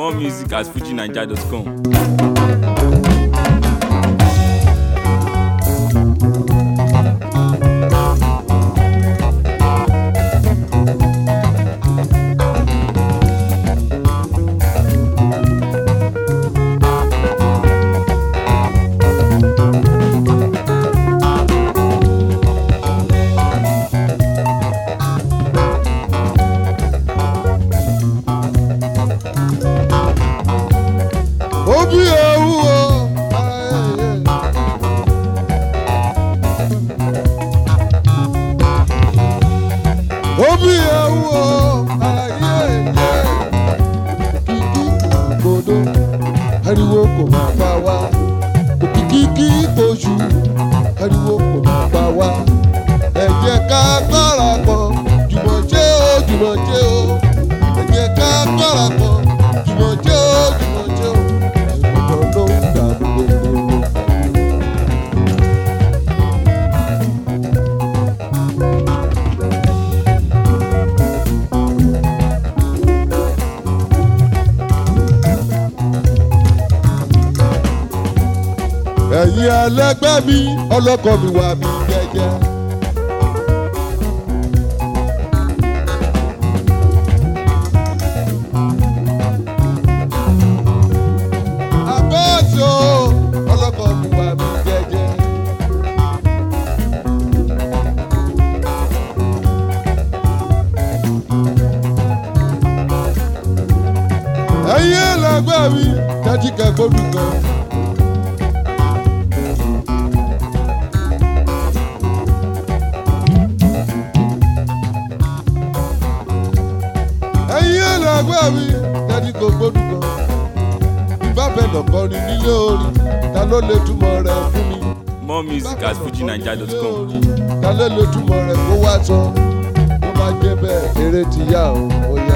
More music at fujinaija.com. obi ewu o. ayẹyẹ. obi ewu o. ayẹyẹ. kìkì gbòdo ariwo kò máa bá wa òkìkí kojú ariwo kò máa bá wa ẹ jẹ́ ká gbára pọ̀ jùmọ̀jẹ́ o jùmọ̀jẹ́ o ẹ jẹ́ ká gbára pọ̀ jùmọ̀jẹ́ o jùmọ̀jẹ́ o ìmọ̀tọ́ ló ń dà gbogbo. ẹ̀yin ẹlẹgbẹ́ mi ọlọ́kọ̀ mi wà mí jẹ́jẹ́. àbẹ́ẹ̀sì o ọlọ́kọ̀ mi wà mí jẹ́jẹ́. ẹ̀yin ẹlẹgbẹ́ mi tẹ́tí kẹ́kọ̀ọ́ dùn kan. ẹ̀yin ẹlẹgbẹ́ mi tẹ́tí kò gbódùn kan. ìbá bẹ̀ lọ́kọrin nílé orin ta ló lè túmọ̀ rẹ̀ fún mi. More music at fujinaija.com. ta ló lè túmọ̀ rẹ̀ kó wá sọ. bó bá jẹ́ bẹ́ẹ̀ eré ti yá o ó yá.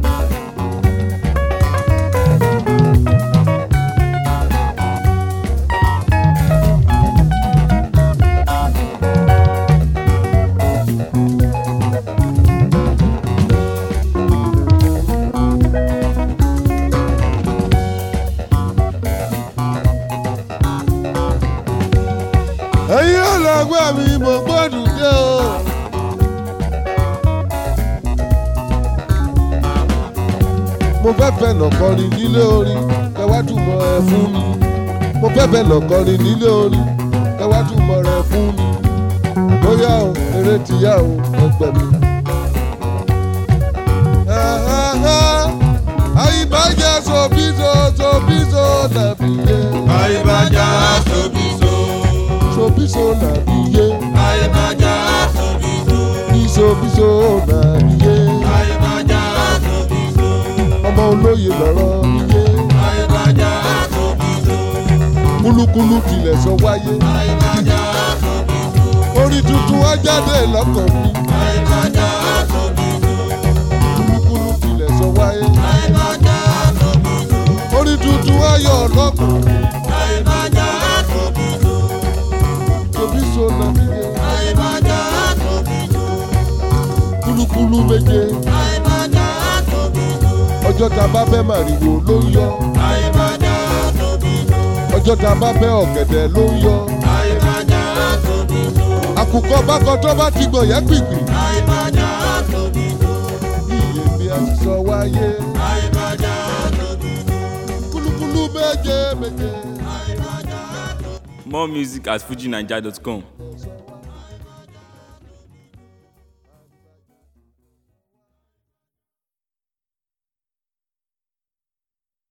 ẹ̀yin ọlọ́gbẹ́ mi mo gbọ́dọ̀ dé o. mo fẹ́ fẹ́ lọ́kọrin nílé orin kẹwàá túmọ̀ ẹ fún mi. mo fẹ́ fẹ́ lọ́kọrin nílé orin kẹwàá túmọ̀ rẹ fún mi. bóyá o eré ti yá o ẹgbẹ́ mi. àyíbájẹ́ sobiso sobiso nàbí yé. Àyíbájá sobiso. sobiso nàbí yé. Àyíbájá sobiso. bisobiso nàbí yé. Àyíbájá sobiso. ọmọ olóye lọ́rọ̀ mi yé. Àyíbájá sobiso. kúlúkúlú tilẹ̀ sọ wáyé. Àyíbájá sobiso. orin tuntun wá jáde lọ́kàn mi. Àyíbájá sobiso. kúlúkúlú tilẹ̀ sọ wáyé. Àyíbájá sobiso. orin tuntun wá yọ lọ́kàn mi. Àyíbájá sobiso. sobiso nàbí yé. Àyíbájá sobiso. kúlúkúlú méje. Àyíbájá sobiso. ọjọ́ ta bá fẹ́ màrìwò ló ń yọ. Àyíbájá sobiso. ọjọ́ ta bá fẹ́ ọ̀gẹ̀dẹ̀ ló ń yọ. Àyíbájá sobiso. àkùkọ bákan tó bá ti gbọ̀n yẹn pìpì. Àyíbájá sobiso. iye mi a ti sọ wáyé. Àyíbájá sobiso. kúlúkúlú méje méje. Àyíbájá sobiso. More music at fujinaija.com. sọ